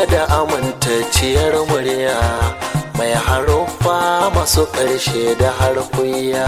da amintacciyar murya mai haruffa masu ƙarshe da harkuya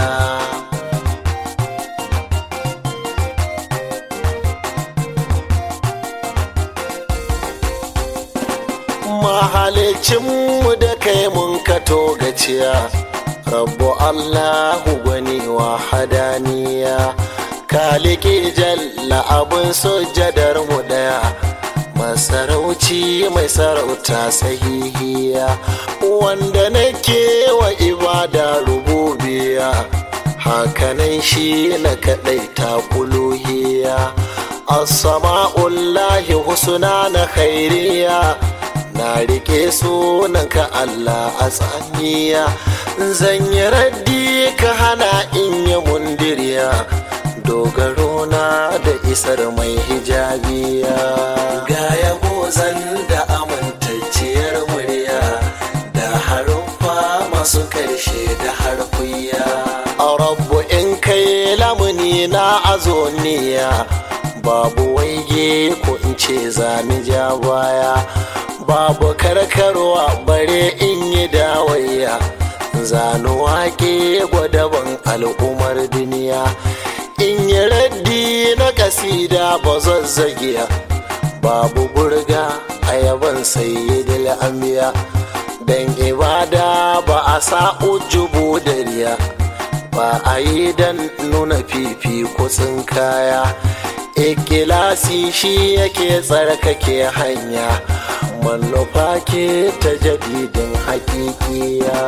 mahalicinmu da kai mun kato gaciya rabu allahu gwani wa hadaniya kaliki jalla abin sujadar mu daya masarauci mai sarauta sahihiya wanda nake wa ibada rububiya hakanan shi na kadai takuluhiya as-sama'ullahi husna na khairiya na rike sunanka Allah a tsaniya zan yi raddi ka hana in yi mundiriya dogaro na da isar mai hijabiya ga yabo zan da amintacciyar murya da haruffa masu karshe da harkuya a rabu in kai lamuni na azoniya babu waige ko in ce zani ja baya babu karkarwa bare in yi dawayya zanu wake gwadaban al'ummar duniya in yi raddi na kasida ba zazzagiya babu burga a yaban sayyidil anbiya dan ibada ba a sa ujubu dariya ba a yi dan nuna fifi kutsin kaya ikilasi shi yake tsarkake hanya manufa ke ta jadidin hakikiya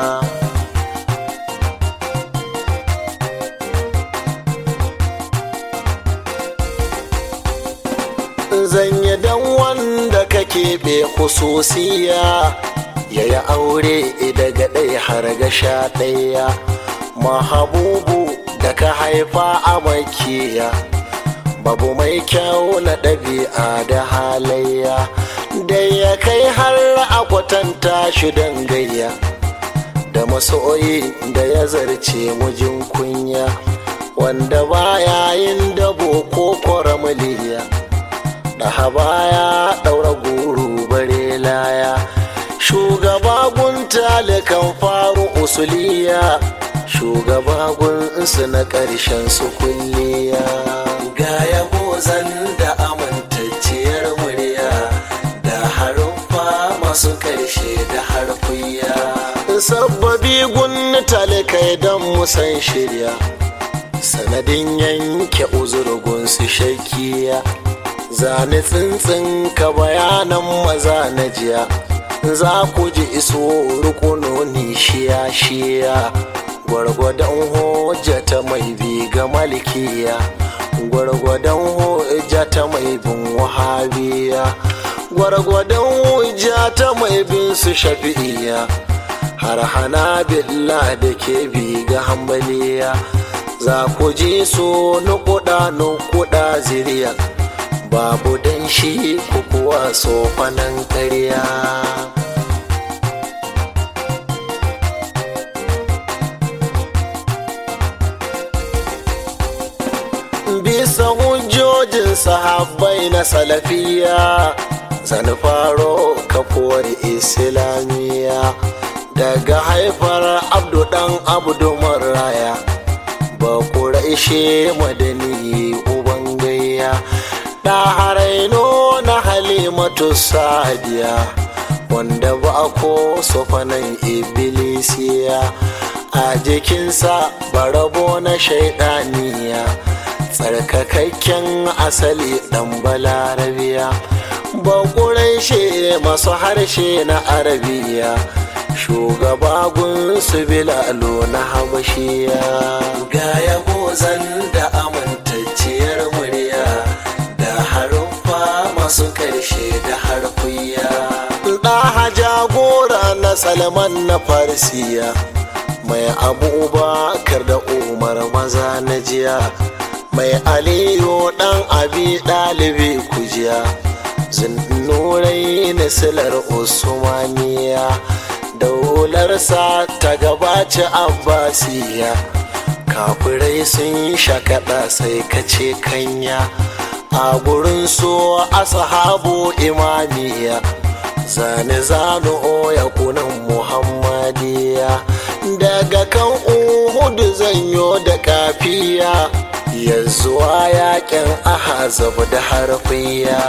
zan yi dan wanda ka keɓe hususiya ya yi aure daga ɗaya har ga sha ɗaya mahabubu da ka haifa a makiya babu mai kyau na ɗabi'a da halayya da ya kai har a kwatanta shi don gayya da masoyi da ya zarce mujin kunya wanda baya yin dabo ko kwaramaliya da baya ɗaura guru bare laya shugaba gun talikan faru usuliya shugaba gunsu na ƙarshen su kulliya ga yabo zan da amintacciyar murya da haruffa masu ƙarshe da harkuya sabbabi gun talikai don musan shirya sanadin yanke uzurgun su shakiya zane tsintsin ka bayanan maza na jiya za ku ji iso rukunoni shiya shiya gwargwadon hujja ta mai bi ga malikiya gwargwadon hujja ta mai bin wahabiya gwargwadon hujja ta mai bin su shafi'iya har hana billah da ke bi ga hambaliya za ku ji so nukuda nukuda ziriya babu dan shi kuwa sofanan ƙarya bisa hujjojin sahabbai na salafiya zan faro kafuwar islamiyya daga haifar abdu dan abdu maraya ba ƙuraishe madani uban gayya da haraino na halimatu sadiya wanda ba ko sofanan ibilisiya a jikinsa barabo na shaidaniya tsarkakakken asali dan balarabiya ba ƙuraishe masu harshe na arabiya shugaba gunsu bilalo na habashiya ga yabo zan da amintacciyar murya da haruffa masu karshe da harkuya ɗaha jagora na salman na farsiya mai abubakar da umar maza na jiya mai aliyu ɗan abi ɗalibi kujiya zinnurai na silar usmaniya daularsa ta gabaci abbasiya kafirai sun shakaɗa sai kace kanya a gurin so ashabu imamiya zane zanu oya kunan muhammadiya daga kan uhudu zanyo da kafiya ya zuwa yakin ahazab da harfiya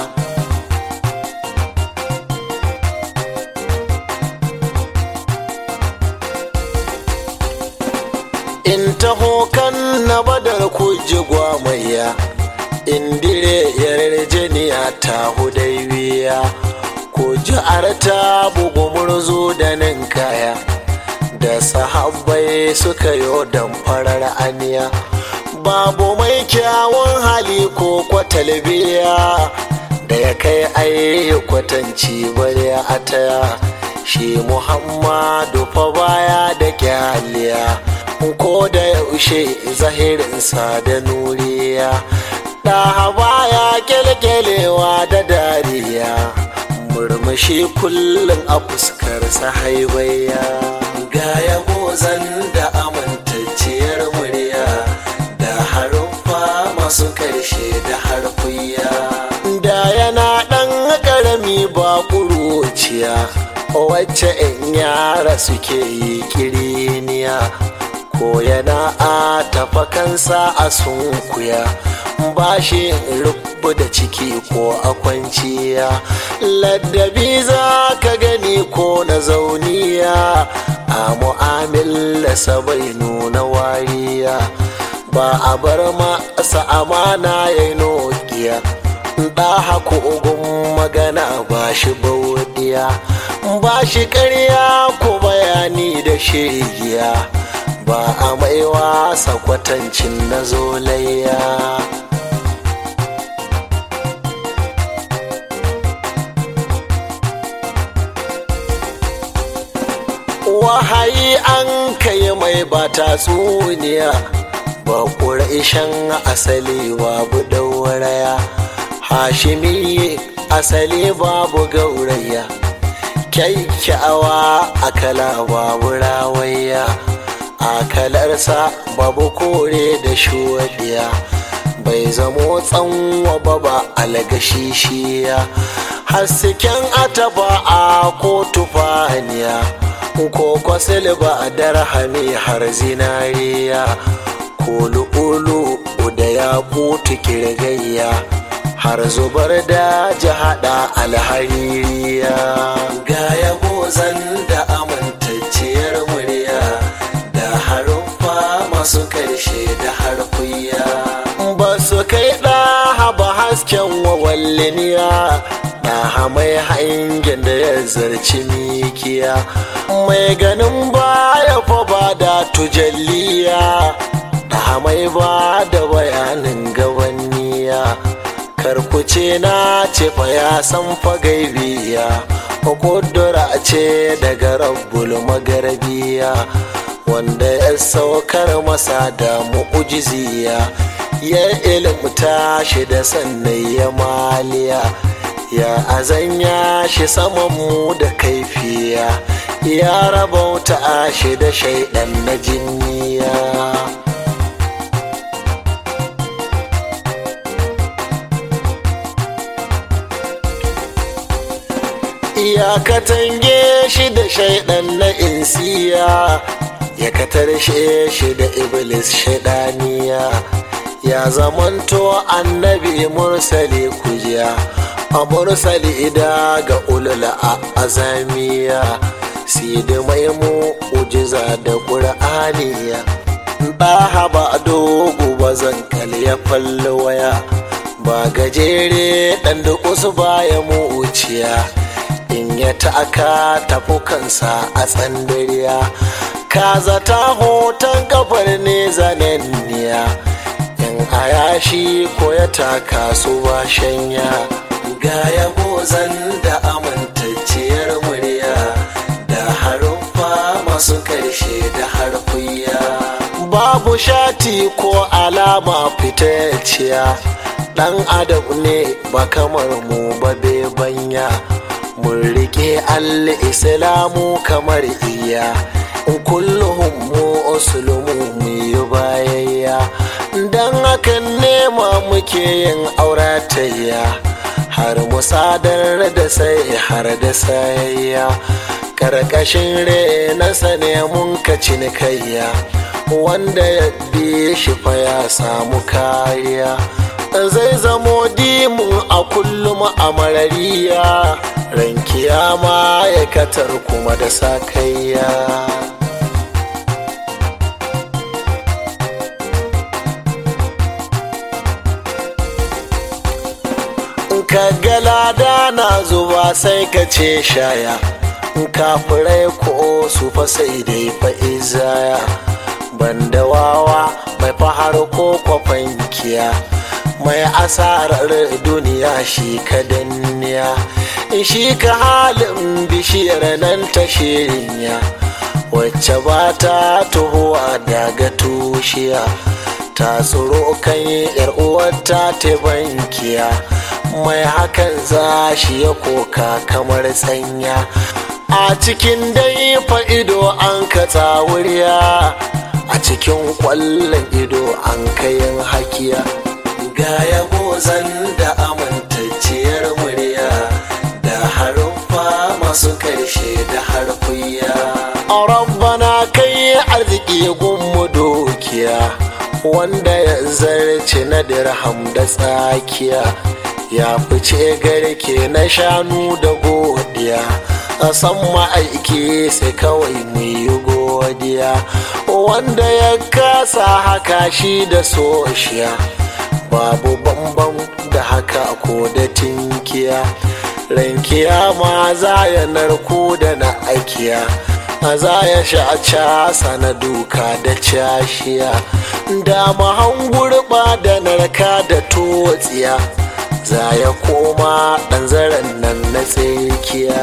in taho kan na badar kuji gwamaya indire yarjeniya ta hudaiwiya ko ta bugu murzo da ninkaya da sahabbai suka yo farar aniya babu mai kyawun hali ko kwatalbiya da ya kai ai kwatanci bari a taya shi muhammadu fa baya da kyaliya ko da yaushe zahirinsa da nuriya ɗaha baya kyalkyalewa da dariya murmushi kullum a fuskarsa haibaya ga yabo zan da amintacciyar murya da haruffa masu karshe da harfiya da yana ɗan ƙarami ba ƙuruciya wacce in yara suke yi kiriniya ko yana a tafa kansa a sunkuya ba shi rubu da ciki ko a kwanciya ladabi za ka gani ko na zauniya a mu'amilasa bai nuna wariya ba a bar masa amana ya yi nokiya ɗa haku ugun magana ba shi baudiya ba shi ƙarya ko bayani da shegiya ba a mai wasa kwatancin na zolayya wahayi an kai mai ba tatsuniya ba ƙuraishen asali babu dauraya hashimi asali babu gauraya kyakkyawa akala babu rawaya akalarsa babu kore da shuwadiya bai zamo tsanwa ba ba algashishiya hasken ataba a ko tufaniya ko kwasil ba a darhami har zinariya ko lu'ulu da ya kutu kirgayya har zubar da jihada alhaririya ga yabo zan da amintacciyar murya da haruffa masu karshe da harfiya ba su kai ɗaha ba hasken wawalliniya ɗaha mai hangen da ya zarci mikiya mai ganin baya fa ba da tujalliya ɗaha mai ba da bayanin gabanniya karkuce na ce fa ya san fa gaibiya kudura ce daga rabbul magarabiya wanda ya saukar masa da mu'ujiziya ya ilimta shi da sannan ya maliya ya azanya shi saman mu da kaifiya ya rabauta shi da shaidan na jinniya ya katange shi da shaidan na insiya ya katarshe shi da iblis shaidaniya ya zamanto annabi mursali kujiya a mursali da ga ulula a azamiya sidi mai mu ujiza da ƙur'aniya ɗaha ba dogo ba zan ya falli waya ba gajere ɗan da kusa baya mu uciya in ya taka tafukansa a tsandariya ka zata hoton kafar ne zanenniya in a yashi ko ya taka su ba shanya ga yabo zan da amintacciyar murya da haruffa masu karshe da harfiya babu shati ko alama fitacciya dan adam ne ba kamar mu ba banya mun rike al-islamu kamar iya kulluhum mu usulumu mu yi bayayya dan hakan nema muke yin auratayya har musadar da sai har da sayayya karkashin renasa ne mun ka cinikayya wanda ya bi shi fa ya samu kariya zai zamo dimu a kullum a marariya ran kiyama ya katar kuma da sakayya ka galada na zuba sai ka ce shaya kafirai ko su fa sai dai fa izaya banda wawa mai fahar ko kwafankiya mai asarar duniya shi ka danniya shi ka halin bishiyar nan ta shirinya wacce ba ta tuhuwa daga tushiya ta tsoro kan yar uwarta ta bankiya mai hakan za shi ya koka kamar tsanya a cikin dai fa ido an ka tsawuriya a cikin kwallon ido an kayan hakiya ga yabo zan da amintacciyar murya da haruffa masu karshe da harfiya a rabbana kai arziki gunmu dokiya wanda ya zarce na dirham da tsakiya ya fice garke na shanu da godiya a san ma'aiki sai kawai mu yi godiya wanda ya kasa haka shi da soshiya babu bambam da haka ko da tinkiya rankiya ma za ya narko da na aikiya a za ya sha casa na duka da cashiya da mahan gurba da narka da totsiya za ya koma ɗan zaren nan na tsakiya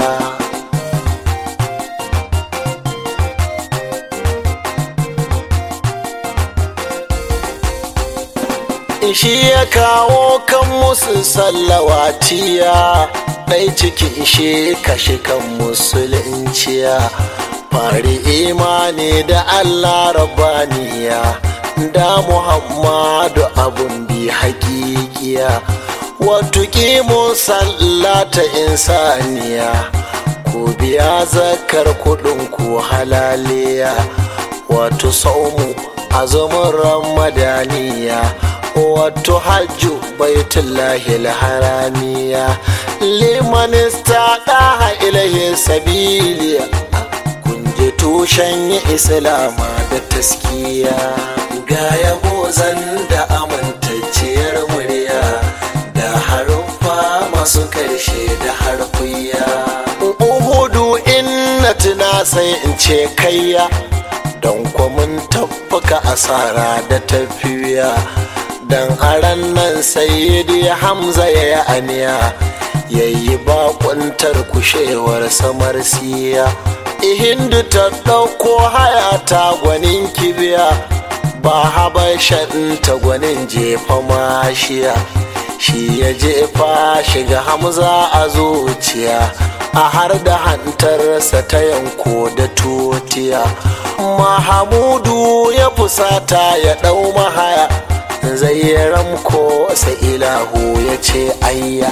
shi ya kawo kan musu sallawatiya ɗai cikin shi kashe kan musulunciya fari imani da allah rabaniya da muhammadu abun bi hakikiya wato kimun sallata insaniya ku biya zakar kudin ku halaliya wato saumu azumin ramadaniya wato hajju baitullahi haramiya liman istaqaha ilahi sabiliya kun je tushen islama da taskiya ga yabo zan da amintacciyar murya da haruffa masu karshe da harfiya uhudu inna tuna sai in ce kayya don kwamin tabbaka asara da tafiya dan aran nan sayyidi hamza ya yi aniya ya yi bakuntar kushewar samar siya ihindu ta ɗauko haya ta gwanin kibiya ba habashan ta gwanin jefa mashiya shi ya jefa shiga hamza a zuciya a har da hantarsa ta yanko da totiya mahamudu ya fusata ya ɗau mahaya zai ramko sai ilahu ya ce ayya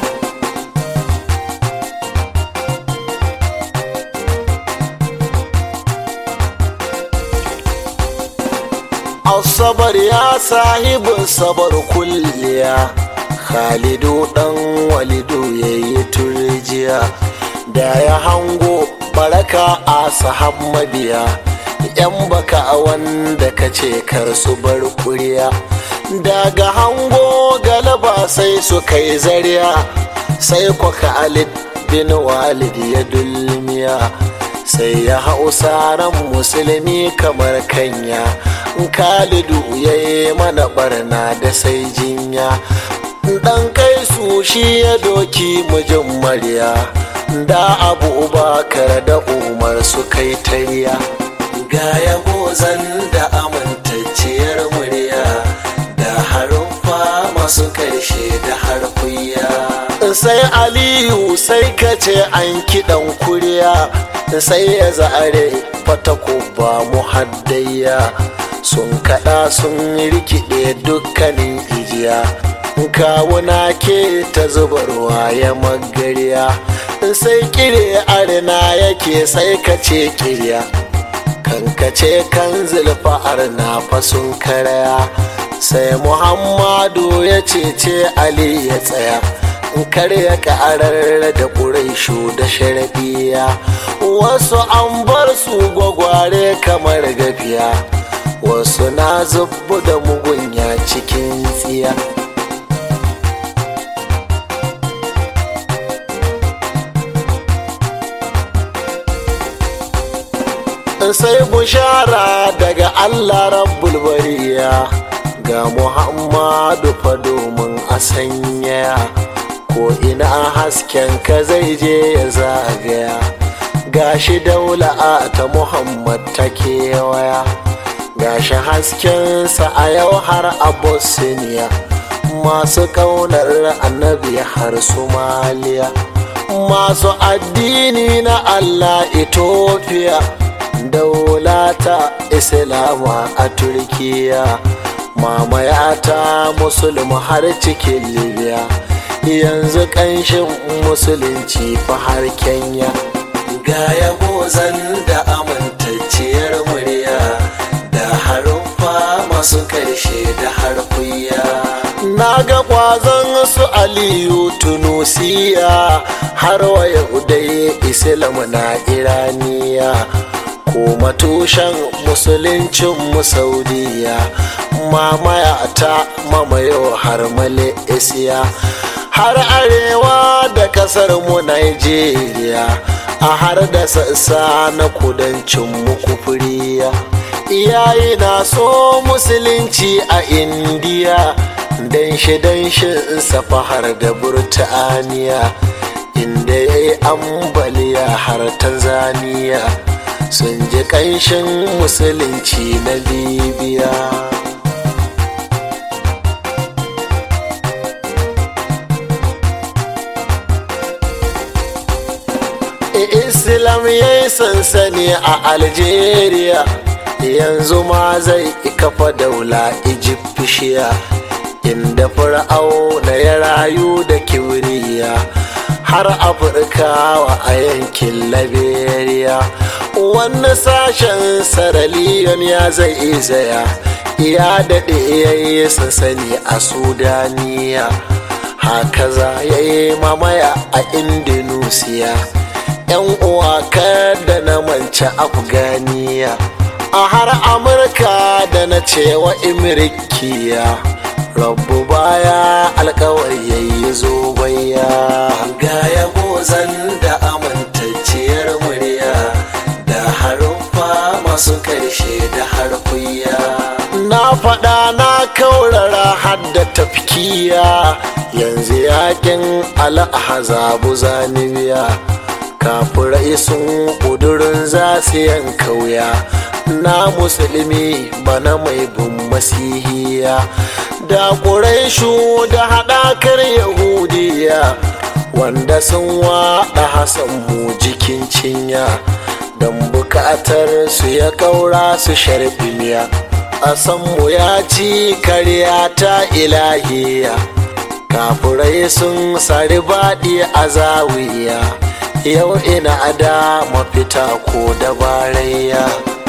asabar ya sahibin sabar kulliya khalidu dan walidu ya yi turjiya da ya hango baraka a sahab mabiya yan baka wanda ka ce kar su bar kuriya daga hango galaba sai su kai zariya sai kwaka alid bin walid ya dulmiya sai ya hau saran musulmi kamar kanya kalidu ya yi mana barna da sai jinya dan kai su shi ya doki mijin marya da abubakar da umar su kai tariya ga yabo zan da amintacciyar murya da haruffa masu karshe da harfiya sai aliyu sai ka ce an kiɗan kuriya sai ya zare fatako ba muhaddayya sun kaɗa sun rikide dukkanin ijiya kawuna ke ta zubarwa ya magariya sai kire arna yake sai ka ce kirya kankace kan zulfa'ar na fasun karaya sai muhammadu ya cece ali ya tsaya karya ƙarar da ƙuraishu da sharaɗiya wasu an bar su gwagware kamar gafiya wasu na zubu da mugunya cikin tsiya sai bushara daga allah rabbul bariya ga muhammadu fa domin a sanyaya ko ina hasken ka zai je ya zagaya gashi daula ta muhammad ta kewaya gashi haskensa a yau har a bosniya masu kaunar annabi har somaliya masu addini na allah ethiopia daulata islama a turkiya mamayata musulmi har cikin libya yanzu ƙanshin musulunci fa har kenya ga yabo zan da amintacciyar murya da haruffa masu ƙarshe da harfiya na ga ƙwazon su aliyu tunusiya har wa dai islam na iraniya kuma tushen musuluncin mu saudiya mamaya ta mamayo har malaysia har arewa da kasar mu nigeria a har da sassa na kudancin mu kufuriya iyaye na so musulunci a indiya dan shi dan shi safa har da burtaniya inda ya yi ambaliya har tanzania sun ji ƙanshin musulunci na libya islam ya yi sansani a algeria yanzu ma zai kafa daula egyptiya inda fir'auna ya rayu da kibriya har afirkawa a yankin liberia wani sashen saraliyon ya zai izaya ya daɗe ya yi sansani a sudaniya haka za ya yi mamaya a indonesia yan uwa da na manci afganiya a har amurka da na cewa imirikiya rabu baya alkawar yayi zo baya ga yabo zan da amintacciyar murya da haruffa masu karshe da harfiya na faɗa na kaurara hadda tafkiya yanzu yakin al'ahazabu zanibiya kafirai sun ƙudurin za su yanka wuya na musulmi bana mai bin masihiya da ƙuraishu da haɗakar yahudiya wanda sun waɗa hasan mu jikin cinya don buƙatar su ya ƙaura su sharbiliya a mu ya ci karya ta ilahiya kafirai sun sari baɗi a zawiya yau ina ada mafita ko dabarayya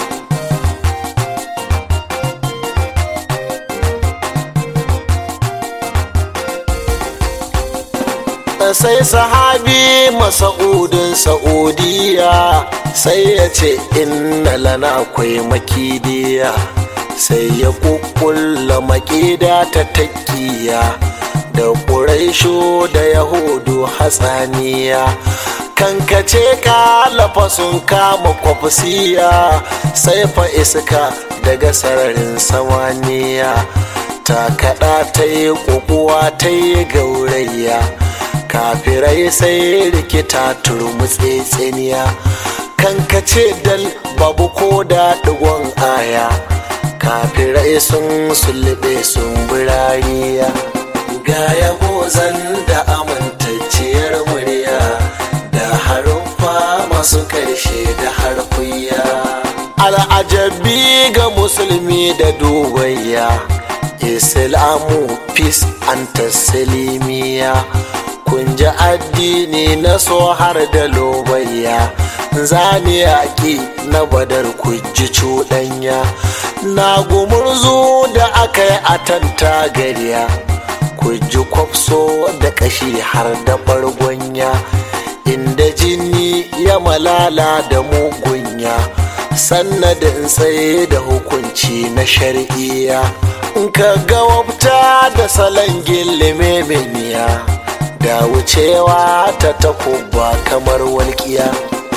sai sahabi masa'udin sa'udiya sai ya ce inna lana akwai makidiya sai ya kukkulla makida ta takiya da ƙuraisho da yahudu hatsaniya kankace ka sun kama kwafsiya sai fa iska daga sararin samaniya ta kaɗa ta yi ƙuƙuwa ta yi gaurayya kafirai sai rikita turmutse tsiniya kankace dal babu ko da ɗigon aya kafirai sun sulube sun birariya ga yabo zan da amintacciyar murya da haruffa masu karshe da harfiya al'ajabi ga musulmi da dubayya islamu peace and taslimiya kun ji addini na so har da lobayya zani yaƙi na badar ji cuɗanya na gumurzu da aka yi a tanta gariya ji kwafso da kashi har da bargonya inda jini ya malala da mugunya sannadin tsaye da hukunci na shari'iya in ka ga wabta da salon gillime meniya da wucewa ta takuba kamar walƙiya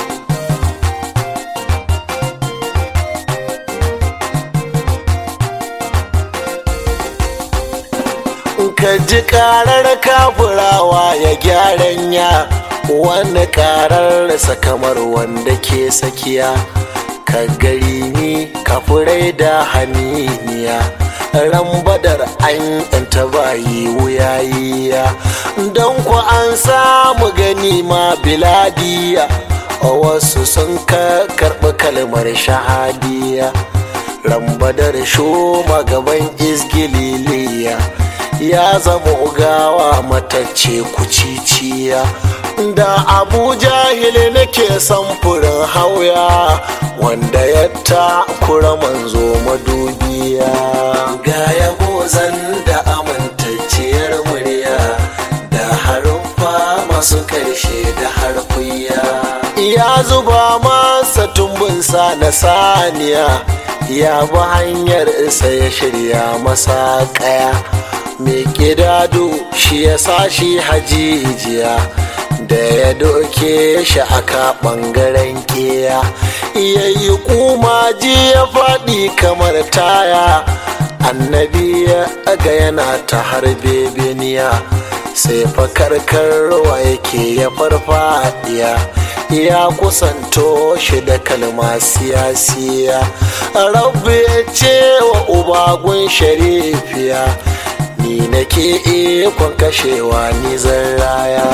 ka ji karar kafurawa ya gyaran ya wani karar kamar wanda ke sakiya ka gari ni kafurai da haniniya ran badar an yanta bayi wuyayiya don ku an samu gani ma biladiya wasu sun ka karɓi kalmar shahadiya ran badar shoma gaban izgililiya ya zama ugawa matacce kuciciya da abu jahili nake samfurin hauya wanda ya takura manzo madubiya ga yabo zan da amintacciyar murya da haruffa masu karshe da harfiya ya zuba masa tumbinsa na saniya ya bi hanyar isa ya shirya masa kaya mai gidado shi ya sa shi hajijiya da ya doke shi aka ɓangaren kiya ya yi kumaji ya faɗi kamar taya annabi ya aga yana ta harbe beniya sai fakarkarwa yake ya farfadiya ya kusanto shi da kalma siyasiya rabu ya ce wa ubagun sharifiya ni nake ikon kashewa ni zan raya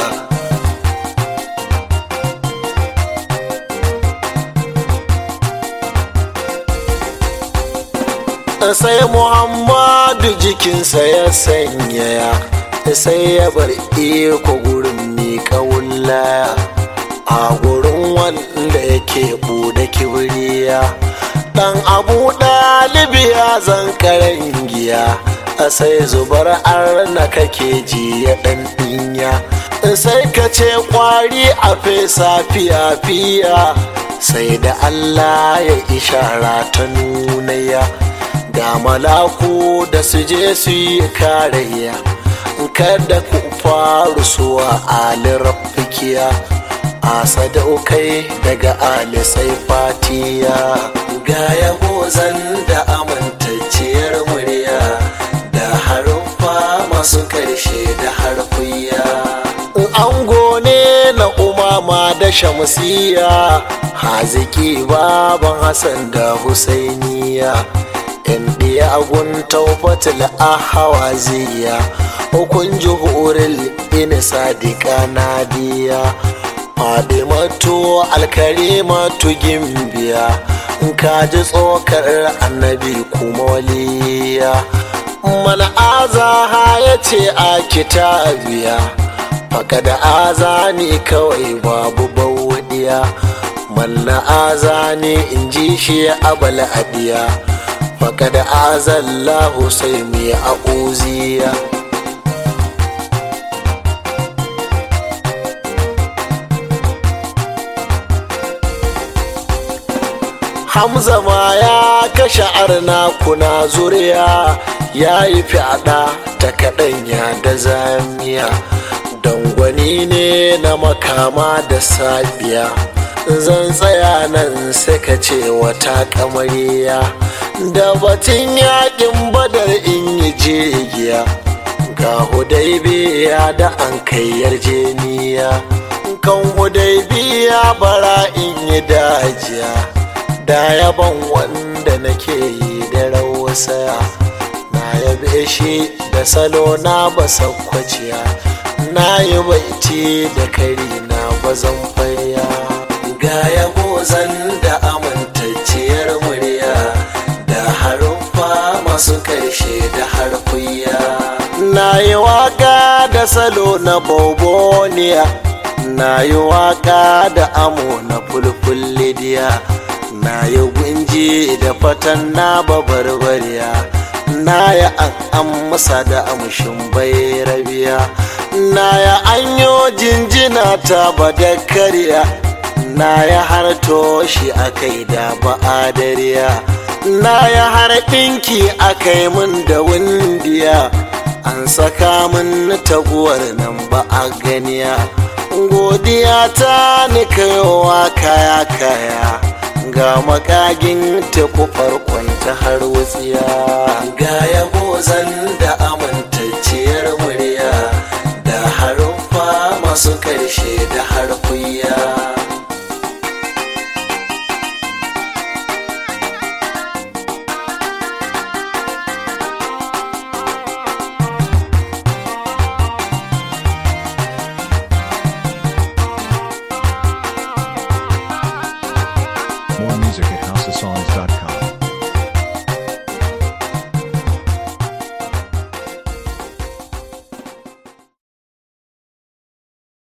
sai muhammadu jikinsa ya sanyaya sai ya bar iko gurin miƙa wullaya a gurin wanda yake bude kibriya dan abu ɗalibi ya zan karen giya a sai zubar arna kake ji ya ɗan ɗinya sai ka ce kwari a fesa fiya fiya sai da allah ya ishara ta nunaya ga malaku da su je su yi karayya kada ku faru suwa ali rafikiya a sadaukai daga ali sai fatiya ga yabo zan da amintacciyar murya da haruffa masu karshe da harfiya ango ne na umama da shamsiya haziki baban hassan da husainiya in ɗiya agun taufatul ahawaziya hukun juhuril in sadika nadiya fadimatu alkarimatu gimbiya in ka ji tsokar annabi kuma waliya mana azaha ya ce a kitabiya faka da azani kawai babu bawadiya manna azani in ji shi abal adiya faka da azallahu sai mu yi a'uziya Hamza ma ya kashe arna kuna zuriya ya yi fyaɗa ta kaɗanya da zamiya dangwani ne na makama da sabiya zan tsaya nan sai ka ce wata kamariya da batun yakin badar in yi jigiya ga hudaibiya da an kai yarjeniya kan hudaibiya bara in yi dajiya da yaban wanda nake yi da rawasaya na yabe shi da salo na basakwaciya na yi baiti da kari na bazan fariya ga yabo zan da amintacciyar murya da haruffa masu karshe karshe da harkuya na yi waka da salo na boboniya na yi waka da amo na fulfullidiya na yi gunji da fatan na babarbariya na yi an amsa da amshin bai rabiya na ya anyo jinjina ta badakariya na ya har toshi akai da ba'adariya na ya har ɗinki akai mun da windiya an saka min taguwar nan ba a ganiya godiya ta ni kayowa kaya kaya ga makagin teku farkon ta har wutsiya ga yabo zan da amintacciyar murya da haruffa masu karshe da harkuya